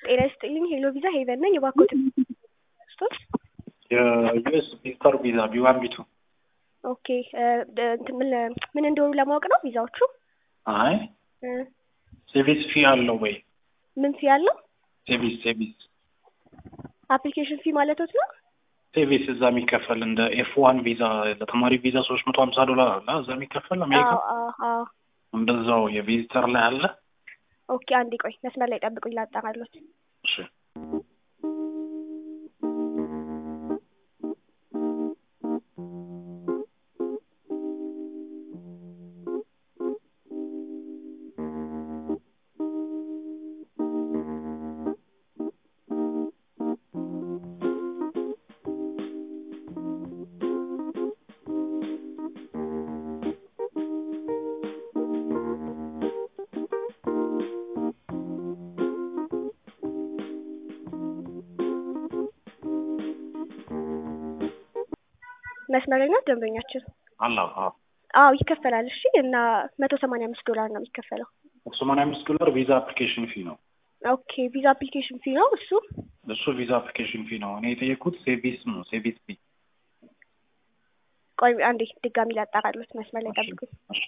ጤና ይስጥልኝ ሄሎ ቪዛ ሄቨን ነኝ። የባኮት ስቶች የዩኤስ ቪዚተር ቪዛ ቢዋን ቢቱ ኦኬ እንትን ምን ምን እንደሆኑ ለማወቅ ነው ቪዛዎቹ። አይ እ ሴቪስ ፊ አለው ወይ? ምን ፊ ያለው ሴቪስ ሴቪስ አፕሊኬሽን ፊ ማለቶት ነው። ሴቪስ እዛ የሚከፈል እንደ ኤፍ ዋን ቪዛ ለተማሪ ቪዛ ሶስት መቶ ሀምሳ ዶላር አለ እዛ የሚከፈል አሜሪካ አዎ አዎ አዎ። እንደዛው የቪዚተር ላይ አለ። ኦኬ አንዴ ቆይ መስመር ላይ ጠብቁኝ ላጣራሎት። እሺ መስመር ላይ ነው ደንበኛችን። አላ አዎ አዎ ይከፈላል። እሺ እና መቶ ሰማንያ አምስት ዶላር ነው የሚከፈለው። ሰማንያ አምስት ዶላር ቪዛ አፕሊኬሽን ፊ ነው። ኦኬ ቪዛ አፕሊኬሽን ፊ ነው እሱ። እሱ ቪዛ አፕሊኬሽን ፊ ነው። እኔ የጠየኩት ሴቪስ ነው። ሴቪስ ፊ ቆይ አንዴ ድጋሚ ላጣራሎት። መስመር ላይ ጠብቁኝ። እሺ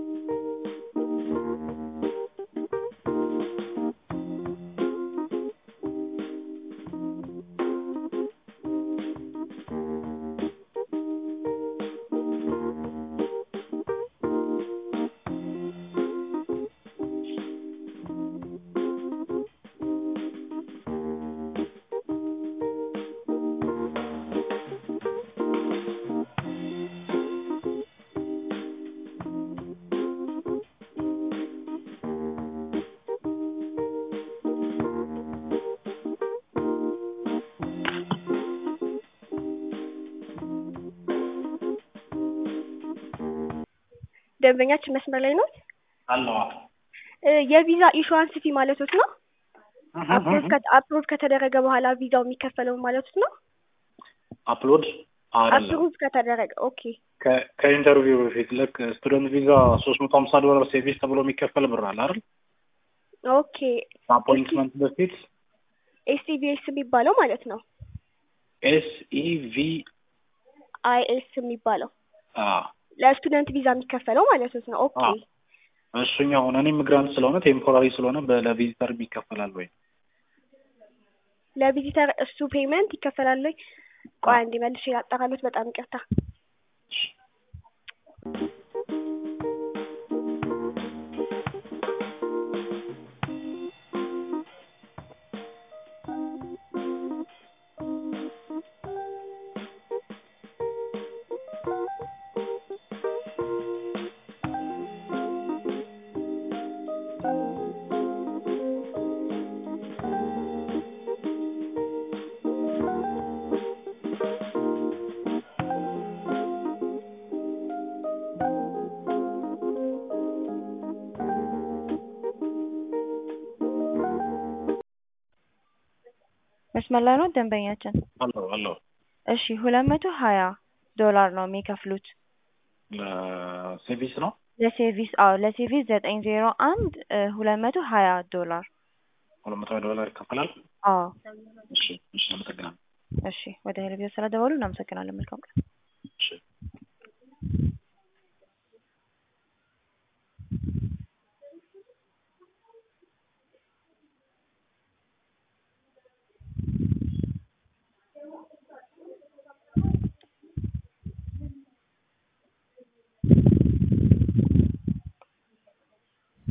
ደንበኛችን መስመር ላይ ነው። አለዋ የቪዛ ኢሹዋንስ ፊ ማለቶት ነው። አፕሮቭ ከተደረገ በኋላ ቪዛው የሚከፈለው ማለቶት ነው። አፕሎድ አይደለም አፕሮቭ ከተደረገ ኦኬ ከ- ከኢንተርቪው በፊት ልክ ስቱደንት ቪዛ ሶስት መቶ ሀምሳ ዶላር ሴቪስ ተብሎ የሚከፈል ብር አለ አይደል? ኦኬ ከአፖይንትመንት በፊት ኤስቲቪኤስ የሚባለው ማለት ነው። ኤስ ኢ ቪ አይኤስ የሚባለው ለስቱደንት ቪዛ የሚከፈለው ማለት ነው። ኦኬ አዎ። እሱኛው እኔ ኢሚግራንት ስለሆነ ቴምፖራሪ ስለሆነ በ- ለቪዚተር ይከፈላል ወይ? ለቪዚተር እሱ ፔመንት ይከፈላል ወይ? ቆይ አንዴ መልሼ ያጣራሉት። በጣም ይቅርታ። መስመር ላይ ነው ደንበኛችን። አለው አለው እሺ ሁለት መቶ ሀያ ዶላር ነው የሚከፍሉት ለሴቪስ ነው ለሴቪስ። አዎ ለሴቪስ ዘጠኝ ዜሮ አንድ ሁለት መቶ ሀያ ዶላር። ሁለት መቶ ዶላር ይከፈላል። አዎ እሺ እሺ፣ አመሰግናለሁ። እሺ ወደ ሄልቢዮ ስለደወሉ እናመሰግናለን። መልካም ቀን። እሺ